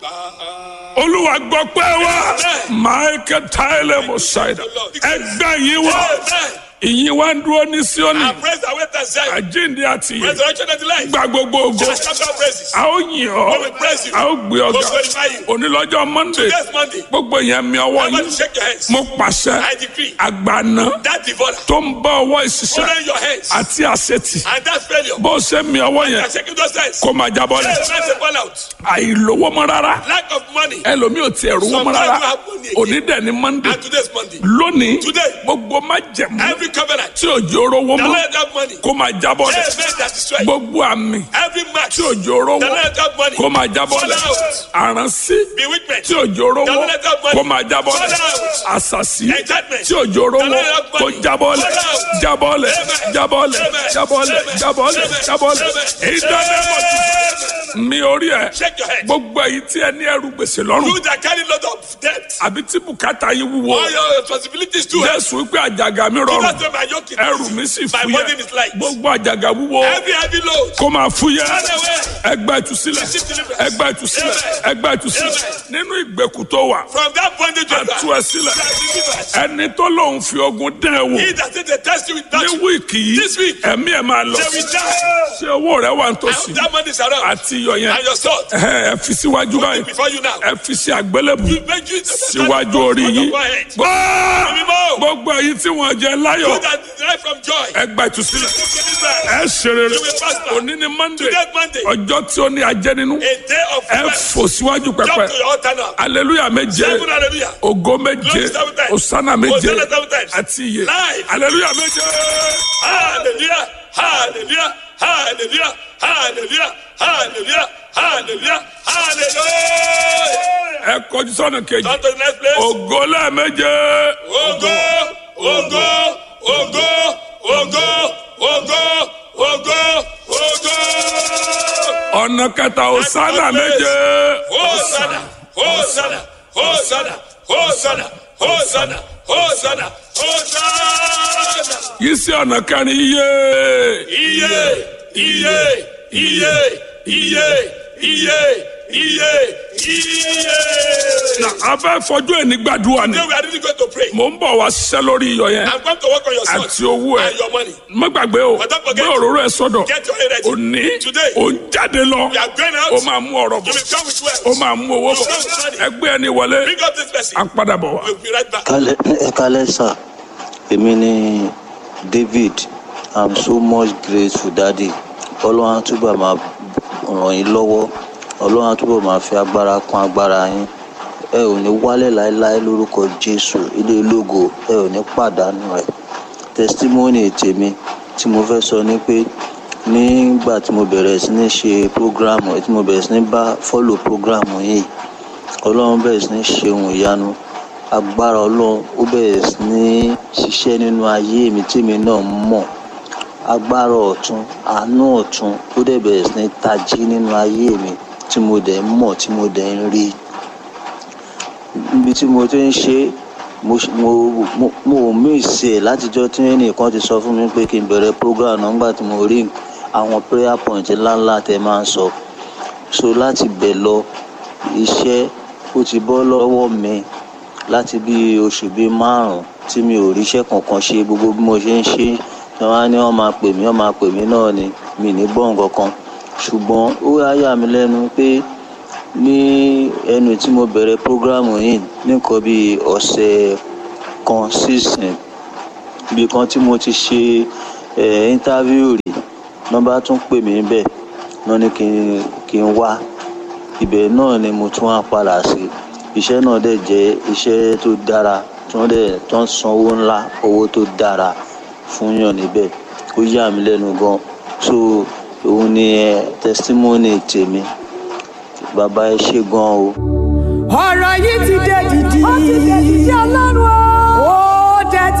olúwa gbọ́ pé wá michael tyler mosaida ẹgbẹ́ yìí wá ìyìn wá ń dúró ní síọ́nì And praise the way that Zion. àjíǹde àti ìyè Resurrection and the life. gba gbogbo ògo Just come down praises. a ó yìn ọ́ We will praise you. a ó gbé ọgá We'll glorify you. onílọ́jọ́ monday Next Monday. gbogbo yẹn mi ọwọ́ Everybody yín shake your hands. mo pàṣẹ I decree. àgbàna That devourer. tó ń bá ọwọ́ ìṣiṣẹ́ Open your hands. àti àṣetì And that failure. bó ṣe mi ọwọ́ yẹn And shaking those hands. kó máa jábọ́ lẹ̀ Hey, let's say fall out. àìlówó mọ́ rárá Lack of money. ẹlòmíì ò tiẹ̀ rówó mọ́ Sometimes rárá you have money again. òní dẹ̀ ni monday And today's Monday. lónìí Today. gbogbo má jẹ̀mú Every covenant. tí òjò rówó The mọ́ Lord have money. kó máa jábọ́ lẹ̀ Hey, man that destroy. gbogbo àmì Every match. tí òjò rówó The Lord have money. kó máa jábọ́ lẹ̀ Fall out. àránsí Bewitchment. tí òjò rówó The Lord have money. kó máa jábọ́ lẹ̀ Fall out. àṣàṣì Enchantment. tí òjò rówó The Lord have kó money. jábọ́ lẹ̀ Fall out. jábọ́ lẹ̀ Amen. jábọ́ lẹ̀ Amen. jábọ́ lẹ̀ Amen. jábọ́ lẹ̀ Amen. jábọ́ lẹ̀ Amen. ìdánimọ̀ mi orí ẹ̀ Shake your head. gbogbo èyí tí ẹ ní ẹrù gbèsè lọ́rùn You that carry lot of debt. àbí tí bùkátà yín wúwo All your responsibilities too. jésù wípé àjàgà mi rọrùn That's why my yoke is ẹrù easy. mi sì My fúyẹ́ burden is light. gbogbo àjàgà wúwo Every heavy load. kó máa fúyẹ́ Run away. ẹgbẹ́ ìtúsílẹ̀ Receive deliverance. ẹgbẹ́ ìtúsílẹ̀ Amen. ẹgbẹ́ ìtúsílẹ̀ nínú ìgbèkùn tó wà From that bondage you àtú are. ẹ sílẹ̀ You are delivered. ẹni tó lóun fi ogun dán ẹ wò He that said they test you with ní that. wíìkì yìí This week. ẹ̀mí ẹ̀ máa lọ They will die. ṣé owó rẹ wà And nítòsí that money is around. àti iyọ̀ yẹn And your sword. ẹ ẹ fi síwájú báyìí Before you now. ẹ fi sí àgbélébù You make you síwájú orí yín gbọ́ gbogbo èyí tí wọ́n jẹ You láyọ̀ that derive from joy. ẹgbẹ́ ìtúsílẹ̀ Deliverance. ẹ ṣe rere You will prosper. òní ni monday Today Monday. ọjọ́ tí ó ní ajẹ́ nínú A day of ẹ rest. fò síwájú Jump pẹpẹ to your altar now. aleluya méje Seven hallelujah. ògo méje Glory seven times. osana méje Hosanna seven times. àti iye Live. aleluya méje Hallelujah. Hallelujah. Hallelujah. Hallelujah. Hallelujah. Hallelujah. Hallelujah. ẹ kọjú sọ́nà kejì On to the next place. ògo lẹ́ẹ̀méje Ogo, ogo, ogo, ogo, ogo, ogo, ogo. ọ̀nà kẹta osana méje Hosanna, Hosanna, Hosanna, Hosanna, Hosanna, Hosanna, Hosanna. yìí sí ọ̀nà kẹrin iye Iye, iye, iye, iye, iye, iye, iye. na abẹ́ fọjú ẹni gbàdúrà ni Today we are really going to pray. mò ń bọ̀ wá ṣiṣẹ́ lórí iyọ̀ yẹn I'm going to work on your sword àti owó ẹ and your money. má gbàgbé o But don't gbé forget- òróró ẹ sọ́dọ̀ Get your head ready. òní Today. ò ń jáde lọ You are going out. ó máa mú ọ̀rọ̀ You bọ̀ will come with wealth. ó máa mú owó bọ̀ ẹgbẹ́ ẹni wọlé Bring up this person. à ń padà bọ̀ wá. We'll be right back. Kálẹ̀ ẹ kálẹ̀ sà èmi ni David I'm so much grateful daddy ọlọ́run á túbọ̀ máa ràn yín lọ́wọ́ ọlọ́run á túbọ̀ máa fi agbára kún agbára yín ẹ ò ní wálẹ̀ láéláé lórúkọ Jésù ilé ológo ẹ ò ní pàdánù rẹ̀ testimony tèmi tí mo fẹ́ sọ ni pé nígbà tí mo bẹ̀rẹ̀ sí ní ṣe program tí mo bẹ̀rẹ̀ sí ní bá follow program yìí ọlọ́run bẹ̀rẹ̀ sí ní ṣe ohun ìyanu agbára ọlọ́run ó bẹ̀rẹ̀ sí ní ṣiṣẹ́ nínú ayé mi tèmi náà mọ̀ agbára ọ̀tún àánú ọ̀tún ó dẹ̀ bẹ̀rẹ̀ sí ní tají nínú ayé mi tí mo dẹ̀ ń mọ̀ tí mo dẹ̀ ń rí níbi tí mo ti ń ṣe mo mo mo mo ò míìsì ẹ̀ látijọ́ tí ẹnìkan ti sọ fún mi pé kí n bẹ̀rẹ̀ program náà nígbà tí mo rí àwọn prayer point ńláńlá tẹ máa ń sọ so láti bẹ̀ lọ iṣẹ́ ó ti bọ́ lọ́wọ́ mi láti bí oṣù bíi márùn-ún tí mi ò ríṣẹ́ kankan ṣe gbogbo bí mo ṣe ń ṣe ni wọ́n á ní wọ́n máa pè mí wọ́n máa pè mí náà ni mi ní gbọ́ nǹkan kan ṣùgbọ́n ó wá yà mí lẹ́nu pé ní ẹnu tí mo bẹ̀rẹ̀ prógrámù yìí nìkan bíi ọ̀sẹ̀ kan sísìn ibi kan tí mo ti ṣe ẹ̀ íńtávíù rí nọ́mbà tún pè mí bẹ́ẹ̀ náà ní kí n kí n wá ibẹ̀ náà ni mo tún wá padà sí iṣẹ́ náà dẹ̀ jẹ́ iṣẹ́ tó dára tí wọ́n dẹ̀ tó ń san owó ńlá owó tó dára fún yàn níbẹ̀ ó yà mí lẹ́nu gan so òun ni ẹ testimony tèmi bàbá ẹ ṣé gan o. ọ̀rọ̀ yìí ti dé dìdì. ó ti dé dìdì ọlọ́run o. ó dé ti